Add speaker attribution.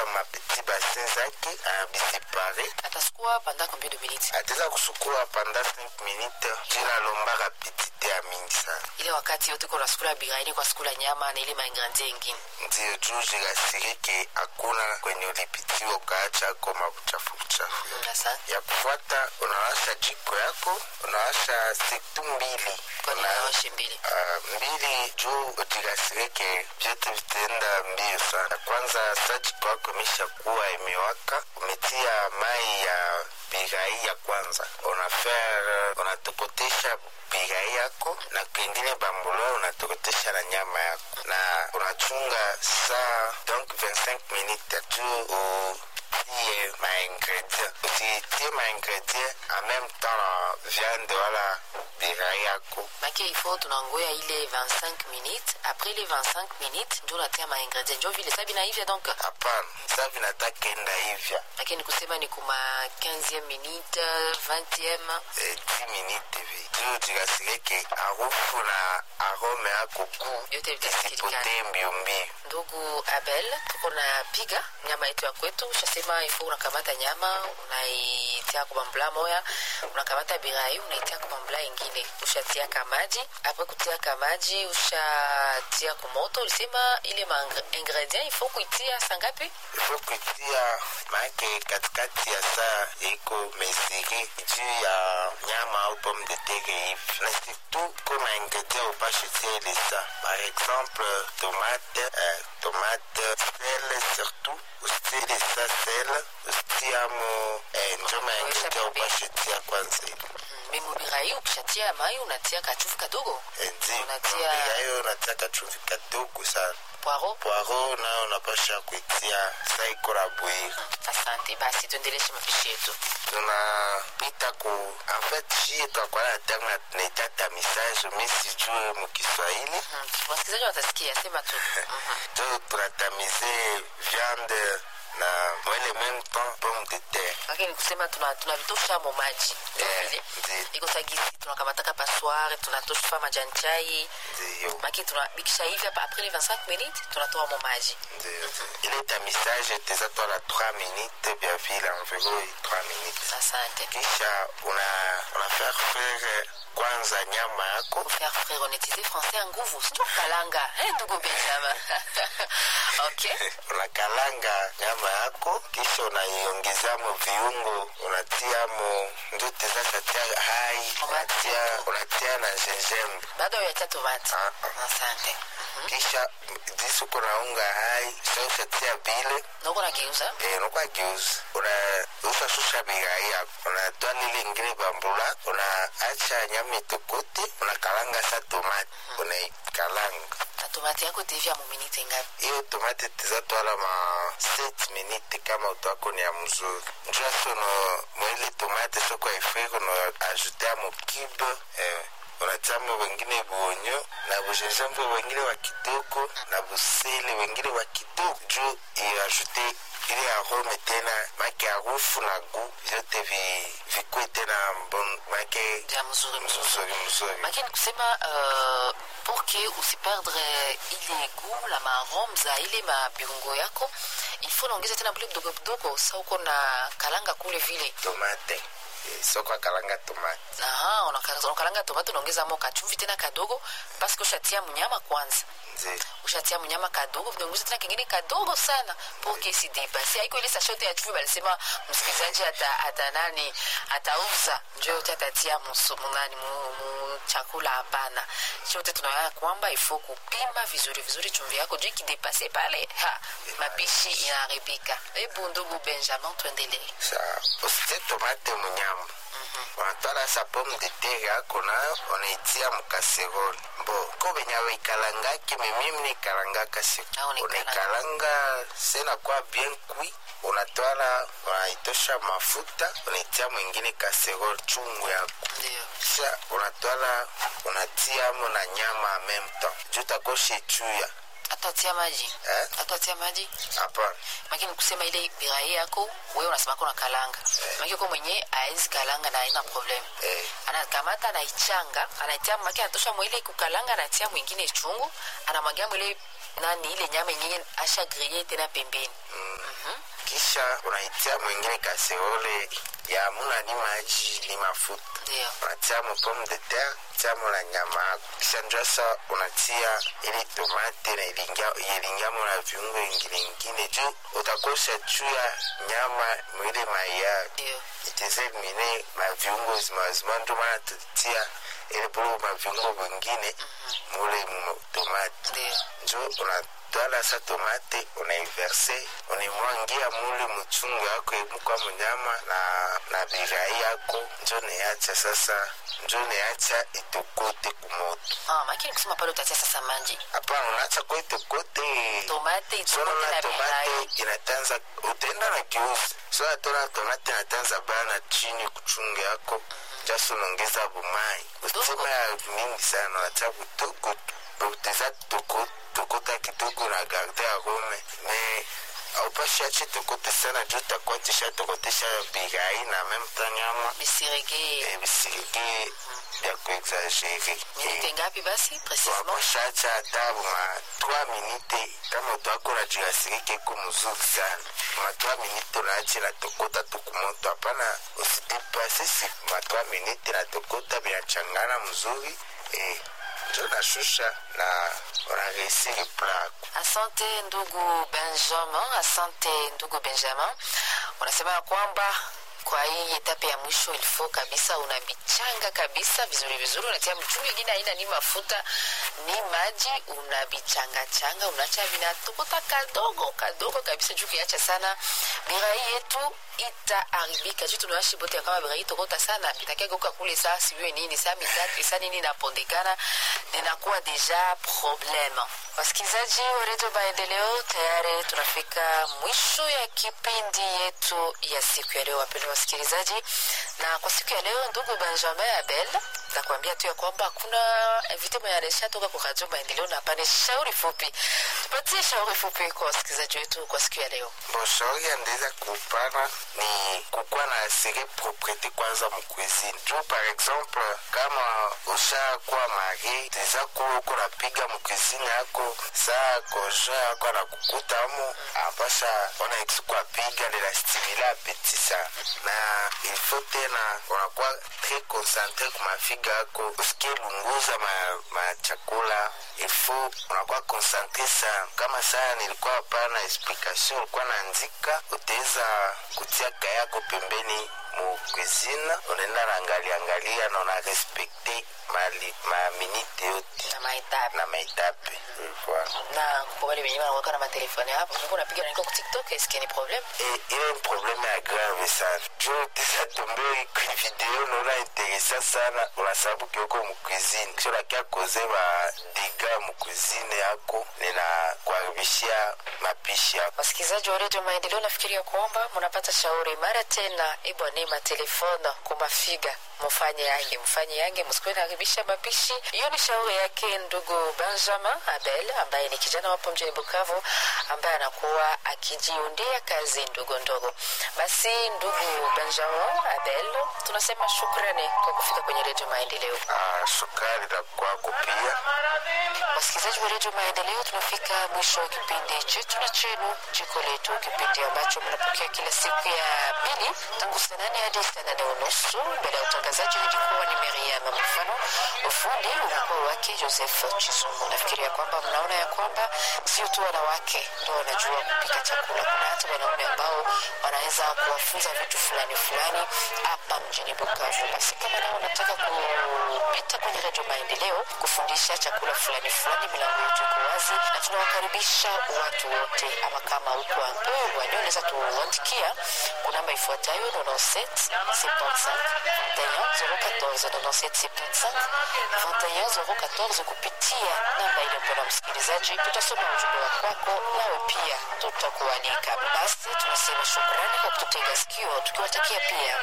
Speaker 1: mapeti basin zake anabisepare
Speaker 2: atasukua pendant combien de minutes
Speaker 1: ataweza kusukula panda 5 minute jina lombaka petite ya mingi sana
Speaker 2: ile wakati yote kuna sukula biraini kwa sukula nyama na ile maingredient ingine
Speaker 1: ndio juu jirasirike hakuna kwenye ulipitiwa ukaacha ko mabuchafu buchafu
Speaker 2: sasa
Speaker 1: ya kufuata unawasha jiko yako unawasha sektu mbili
Speaker 2: kwa nini
Speaker 1: Una-
Speaker 2: nawashe mbili
Speaker 1: Ah, mbili juu ujirasirike vyote vitaenda mbio sana kwanza sa jiko yako imesha kuwa imewaka umetia mai ya birai ya kwanza unafaire unatokotesha birai yako na kwengine bambulo unatokotesha na nyama yako na unachunga saa donc 25 minutes juu utie maingredient usitie maingredient en même temps na viande wala birai yako
Speaker 2: make il faut tunangoya ile 25 minutes après les 25 minutes njo natia maingredient njo vile sabi naivya donc
Speaker 1: hapana sa vinataka enda hivya
Speaker 2: lakini kusema ni kuma 15e minute 20e
Speaker 1: eh, 10 minute hivi juu jikasirike harufu na arome yako kuu
Speaker 2: Yote vitasikilikana.
Speaker 1: isipotee mbio mbio
Speaker 2: ndugu abel tuko na piga nyama yetu ya kwetu ushasema ifo unakamata nyama unaitia kubambula moya unakamata birai unaitia kubambula ingine ushatiaka maji apre kutiaka maji ushatia kumoto ulisema ile maingredient ifo kuitia sangapi
Speaker 1: ifo kuitia maake katikati ya saa iko mesiri juu ya nyama au pomme de terre hivi na surtout ko maingredient upashe tia ile sa par exemple tomate eh, tomate sel surtout usitie ile sa sel usitiamo eh, njo maingredient upashe tia kwanza ile
Speaker 2: memo birai ukishatia mai unatia kachufu kadogo
Speaker 1: ndio
Speaker 2: Unatia-
Speaker 1: yayo unatia kachumvi kadogo sana
Speaker 2: poiro
Speaker 1: poiro nayo unapasha kuitia saa iko na bwiri
Speaker 2: asante basi tuendeleshe mapishi yetu
Speaker 1: tunapita ku en fait shie twakuwa na terme na tunaitata message mi sijue mukiswahili
Speaker 2: Mhm. wasikilizaji watasikia sema tu Mhm.
Speaker 1: jo tunatamize viande na mwele même temps pomme de terre
Speaker 2: lakini kusema tuna- tunavitosha mo maji Ndio
Speaker 1: Eh,
Speaker 2: vile.
Speaker 1: ndio.
Speaker 2: iko sagisi tunakamataka passoire tunatosha majani chai
Speaker 1: ndiyo
Speaker 2: maki tunabikisha hivi hapa après les 25 minutes tunatoa mo maji
Speaker 1: ndiyo ile tamisage teza twala 3 minutes bia vile environ 3 minutes
Speaker 2: asante
Speaker 1: kisha una una faire frire kwanza nyama yako
Speaker 2: faire frère on utilisait français en nguvu sio kalanga eh ndugu benjamin okay
Speaker 1: unakalanga nyama yako kisha unaiongezamo viungo unatiamo ndio teza katia hai unatia, unatia na gingembre
Speaker 2: bado yacha tomate
Speaker 1: Ah, ah.
Speaker 2: asante
Speaker 1: kisha jisi uko na unga hai sa ushatia bile
Speaker 2: noko nageuza
Speaker 1: eh, unakuwa geuzi una ushashusha bigai yako unatoa lile ingine bambula unaacha nyama itokote unakalanga sa tomate unaikalanga
Speaker 2: na tomate yako tevya mu minute ngapi
Speaker 1: hiyo tomate tizatwala ma 7 minute kama utwako ni ya mzuri njua sono mwile tomate soko ifriko no ajute amo kibe eh, unatiamo wengine buonyo na bujenjambre wengine wa kidogo na busele wengine wa kidogo juu iajute ile arome tena make harufu na gu vyote vi, vikwe tena mbon make
Speaker 2: vya mzuri mzuri
Speaker 1: mzuri mzuri
Speaker 2: lakini kusema uh, pour que usiperdre ile goût la maarome za ile mabiungo yako il faut naongeza tena bule kidogo kidogo sa uko na kalanga kule vile
Speaker 1: tomate Eh, soko akalanga tomate
Speaker 2: Aha, unaka- unakalanga tomato unaongeza mo kachumvi tena kadogo paske ushatia mnyama kwanza
Speaker 1: nzi
Speaker 2: ushatia mnyama kadogo unaongeza tena kingine kadogo sana pour que si depase haiko ile sashote ya chumvi balisema msikilizaji ata, ata nani atauza njo yote atatia musu munani mu, mu chakula hapana chote tunaona kwamba ifo kupima vizuri vizuri chumvi yako juu ikidepase pale ha mapishi inaharibika hebu ndugu benjamin tuendelee
Speaker 1: sa usitie tomate munyama unatwala sa pomme de terre yako nayo unaitia mukaseroli bo ko benye awaikalangaki memimi nikalangaka siku
Speaker 2: Ah, unaikalanga.
Speaker 1: unaikalanga senakuwa bien kui unatwala unaitosha mafuta unaitia mwingine kaseroli chungu yako
Speaker 2: ndio
Speaker 1: kisha unatwala unatiamo na nyama en même temps juu takoshe chuya
Speaker 2: atatia maji
Speaker 1: eh?
Speaker 2: atatia maji
Speaker 1: hapana
Speaker 2: makini kusema ile birahi yako wewe unasema kuna kalanga maki uko mwenye aezi kalanga na aina problem
Speaker 1: eh.
Speaker 2: anakamata anaichanga anaitia maki anatosha mwile kukalanga anatia mwingine chungu anamwagia mwile nani ile nyama ingine asha grille tena pembeni
Speaker 1: kisha unaitia mwingine kaseole ya muna ni maji ni mafuta
Speaker 2: ndio
Speaker 1: unatia mo pomme de terre tia mo na nyama yako kisha njua sa unatia ili tomate na ilingia ilingamo na viungo ingine ingine juu utakosha juu ya nyama mwile maya
Speaker 2: ndio
Speaker 1: itesemine maviungo zimazima ndio maana tutia ili bulu maviungo vingine mule mu tomate
Speaker 2: ndio
Speaker 1: njo unatwala sa tomate unaiverse unaimwangia mule mchungu yako imukwa munyama na, na birai yako njo neacha sasa njo neacha itokote kumoto
Speaker 2: ah makini kusema pale utatia sasa manji
Speaker 1: hapana unaacha kwa itokote
Speaker 2: tomate
Speaker 1: sona
Speaker 2: itokote
Speaker 1: na
Speaker 2: na
Speaker 1: tomate
Speaker 2: birai
Speaker 1: inatanza utaenda na kiusi so atona tomate inatanza bana chini kuchungu yako jasi unaongeza bumai usitima ya mingi sana unacha kutoko uteza tokota kidogo na garde ya rome me aupashi ache tokote sana juu takuwa tisha tokotesha birai na meme ta nyama
Speaker 2: bisirege
Speaker 1: eh, bisirige bya kuexagere
Speaker 2: minute ngapi basi precisement
Speaker 1: wakoshacha hata ma 3 minute kama utwakora juu ya sirike iko mzuri sana ma 3 minute unaache natokota tukumoto hapana usidipase si ma 3 minute natokota binachangana mzuri eh, njo nashusha na unareisiri plako
Speaker 2: asante ndugu benjamin asante ndugu benjamin unasema ya kwamba kwa hii etape ya mwisho ilifo kabisa unabichanga kabisa vizuri vizuri unatia mchungi ingine aina ni mafuta ni maji unabichangachanga unacha vinatokota kadogo kadogo kabisa juu kiacha sana birai yetu itaharibika juu tunawashi bote ya kama birai tokota sana bitakiageuka kule saa sijue nini saa mitatu saa nini inapondekana ninakuwa deja probleme wasikilizaji wa redio maendeleo tayari tunafika mwisho ya kipindi yetu ya siku ya leo wapendwa wasikilizaji na kwa siku ya leo ndugu benjamin abel nakuambia tu ya kwamba hakuna invite mwenye anashatoka kwa radio maendeleo na pane shauri fupi tupatie shauri fupi kwa wasikilizaji wetu kwa siku ya leo
Speaker 1: boshauri andeza kupana ni kukuwa na asire propriete kwanza mkuizini juu par exemple kama ushakuwa mari teza kuwa uko napiga mkuizini yako saa konjo yako anakukuta mu apasha ona ekisu apiga linastimila apeti sana na ilfo tena unakuwa tre concentre kumafiga yako usikie lunguza ma, machakula ilfo unakuwa concentre sana kama saa nilikuwa hapana explication ulikuwa naandika utaweza kutia kaya yako pembeni mu cuisine unaenda naangalia angalia na una respecte mali maminite yote
Speaker 2: na maetape
Speaker 1: na maetape voilà.
Speaker 2: na kwa wale wenyewe wanakuwa na matelefoni hapo mungu unapiga nanika ku tiktok eske ni problem
Speaker 1: Et il y a un problème ya grave sana juu tisa tombe kwi video naona interesa sana unasababu kioko mukuizini kisha unakia koze ba diga mukuizini yako nina kuharibishia mapishi yako
Speaker 2: wasikilizaji wa redio maendeleo nafikiria kwamba mnapata shauri mara tena ibwane matelefona kumafiga mufanye yange mfanye yange msikuwe naharibisha mapishi hiyo ni shauri yake ndugu benjamin abel ambaye ni kijana wapo mjini bukavu ambaye anakuwa akijiundia kazi ndogo ndogo basi ndugu benjamin abel tunasema shukrani kwa kufika kwenye redio maendeleo
Speaker 1: ah, sukari na kwako pia
Speaker 2: wasikilizaji wa redio maendeleo tunafika mwisho wa kipindi chetu na chenu jiko letu kipindi ambacho mnapokea kila siku ya pili tangu saa nane hadi saa nane unusu mbele ya utangazaji ilikuwa ni miriam mfano ufundi ulikuwa wake joseph chisungu nafikiria kwamba mnaona ya kwamba sio tu wanawake ndo wanajua kupika chakula kuna hata wanaume ambao wanaweza kuwafunza vitu fulani fulani hapa mjini bukavu basi kama nao unataka kupita kwenye redio maendeleo kufundisha chakula fulani fulani milango yetu iko wazi na tunawakaribisha watu wote ama kama uko ampewa unaweza tuandikia kwa namba ifuatayo 97 75 21 kupitia namba ile mpona msikilizaji tutasoma ujumbe wa kwako nawe pia tutakualika basi tunasema shukrani kwa kututega sikio tukiwatakia pia